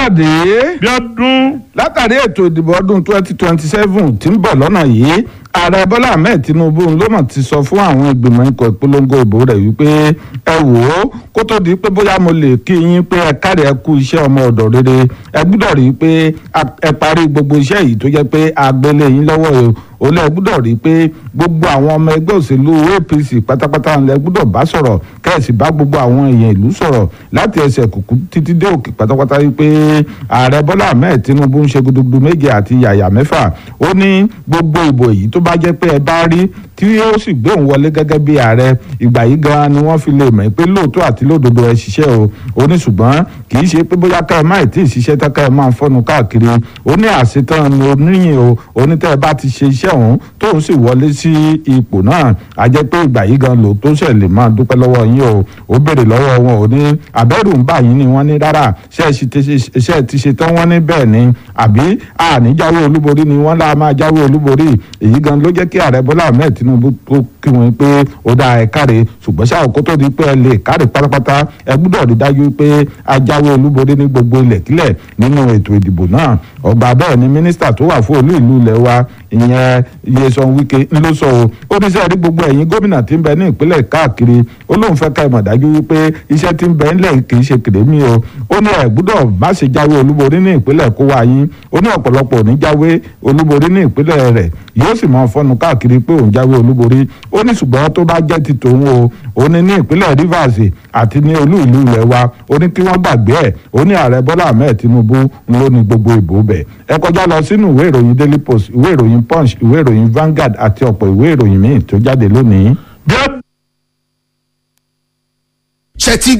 káyọ̀dé bí ọdún látàrí ètò ìdìbò ọdún twenty twenty seven tí ń bọ̀ lọ́nà yìí ààrẹ bọ́lá ahmed tinubu ló mọ̀ ti sọ fún àwọn ìgbìmọ̀ ikọ̀ ìpolongo ìbò rẹ̀ wípé ẹ wò ó kó tó di pé bóyá mo lè kí yín pé ẹ káre ẹ kú iṣẹ́ ọmọ ọ̀dọ̀ rere ẹ gbúdọ̀ rí i pé ẹ parí gbogbo iṣẹ́ yìí tó jẹ́ pé agbélé yín lọ́wọ́ o lẹ gbúdọ̀ rí i pé gbogbo àwọn ọmọ ẹgbẹ́ òṣèlú apc pátápátá lẹ gbúdọ̀ bá sọ̀rọ̀ kẹ́ẹ̀sì bá gbogbo àwọn èèyàn ìlú sọ̀rọ̀ láti ẹsẹ̀ kùkú títí dé òkè pátápátá wípé ààrẹ bọ́lá ahmed tinubu ń ṣe gudugudu méje àti yàyà mẹ́fà ó ní gbogbo ìbò èyí tó bá jẹ́ pé ẹ bá rí tí ó sì gbé òun wọlé gẹ́gẹ́ bí ààrẹ ìgbà yìí gan ni wọ́n fi lè mọ̀ pé lóòótọ́ àti lódodo ẹ ṣiṣẹ́ o ó ní ṣùgbọ́n kì í ṣe pé bóyá ká ẹ má ì tí ì ṣiṣẹ́ tá ká ẹ máa fọ́nu káàkiri ó ní àṣetán ni oníyìn o onítẹ̀ ẹ bá ti ṣe iṣẹ́ òun tóun sì wọlé sí ipò náà a jẹ́ pé ìgbà yìí gan ló tó ṣẹ̀ lè máa dúpẹ́ lọ́wọ́ yín o ó béèrè lọ́wọ́ wọn ò ní àbẹ́rù ń bà yín ni wọ́n ní rárá ṣe é ti ṣe tán wọ́n ní bẹ́ẹ̀ ni àbí àníjáwé olúborí ni wọ́n lá máa jáwé olúborí èyí gan ló jẹ́ kí ààrẹ bọ́lá ahmed tinubu tó kí wọn pé ó dá ẹ káre ṣùgbọ́n ṣáà kó tó di pé ẹ lè káre pátápátá ẹ gbúdọ̀ rí dájú pé a jáwé olúborí ní gbogbo ilẹ̀kílẹ̀ nínú ètò ìdìbò náà ọgbà bẹ́ẹ̀ ni mínísítà tó wà fún olú ìlú ilẹ̀ wa ìyẹn Nyesom Wike ló sọ o ó ní sẹ́ẹ̀rí gbogbo ẹ̀yin gómìnà tí ń bẹ ní ìpínlẹ̀ káàkiri ó lóun fẹ́ ká ẹ mọ̀ dájú wípé iṣẹ́ tí ń bẹ ńlẹ̀ kì í ṣe kèrémí o ó ní ẹ gbúdọ̀ má ṣe jáwé olúborí ní ìpínlẹ̀ kó wá yín ó ní ọ̀pọ̀lọpọ̀ ní jáwé olúborí ní ìpínlẹ̀ rẹ̀ yóò sì mọ fọnù káàkiri pé òun jáwé olúborí ó ní ṣùgbọ́n tó bá jẹ́ ti tòun o ó ní ní ìpínlẹ̀ Rivers àti ní olú ìlú ilẹ̀ wa ó ní kí wọ́n gbàgbé ẹ̀ ó ní ààrẹ Bọ́lá Ahmed Tinubu ló ní gbogbo ìbò bẹ̀ ẹ kọjá lọ sínú ìwé ìròyìn Daily Post ìwé ìròyìn Punch ìwé ìròyìn Vanguard àti ọ̀pọ̀ ìwé ìròyìn míì tó jáde lónìí. bí ọdún. ṣe ti